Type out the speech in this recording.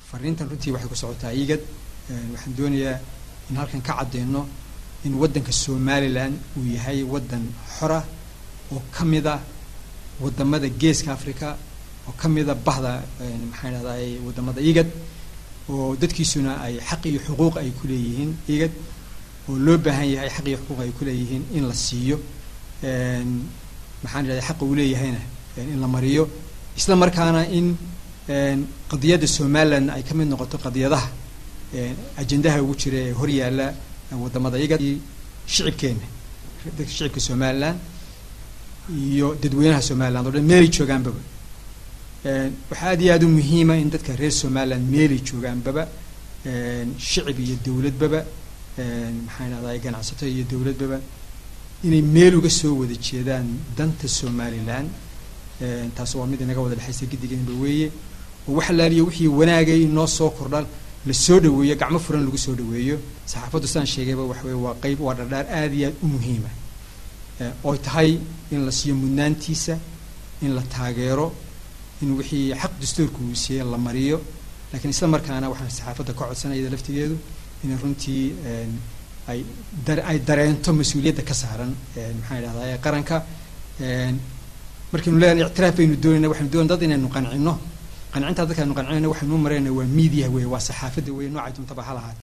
fariintan runtii waxay ku socotaa igad waxaan doonayaa in halkan ka caddeyno in waddanka somalilan uu yahay waddan xora oo ka mid a waddamada geeska africa oo ka mid a bahda maxaan idhahday waddamada igad oo dadkiisuna ay xaq iyo xuquuq ay ku leeyihiin igad oo loo baahan yahay xaq iyo xuquuq ay ku leeyihiin in la siiyo maxaan idhahday xaqa uu leeyahayna in la mariyo isla markaana in qadiyadda somalilan ay ka mid noqoto qadiyadaha ajendaha ugu jira ee hor yaalla waddamada igad shicibkeenna dadka shicibka somalilan iyo dadweynaha somaliland o dhan meelay joogaanbaba waxaa aad iyo aada u muhiima in dadka reer somaliland meelay joogaanbaba shicib iyo dowladbaba maxaan idhahday ganacsato iyo dowladbaba inay meel uga soo wada jeedaan danta somalilan taas waa mid inaga wada dhexaysa giddigeenba weeye oo wax laaliyo wixii wanaagay noo soo kordhan la soo dhaweeyo gacmo furan lagu soo dhaweeyo saxaafaddu sidaan sheegayba waxa weye waa qeyb waa dhardhaar aada iyo aad u muhiima oy tahay in la siiyo mudnaantiisa in la taageero in wixii xaq dastuurka uu siiyey la mariyo lakiin isla markaana waxaan saxaafadda ka codsanayada laftigeedu inay runtii ay ay dareento mas-uuliyadda ka saaran maxaan idhahdaa qaranka markaynu leeyahay ictiraaf baynu doonayna waxaynu doonay dad inaynu qancino qancintaa dadka aynu qancinayna waxaynu u marayna waa media weye waa saxaafadda weye noocay duntaba ha lahaat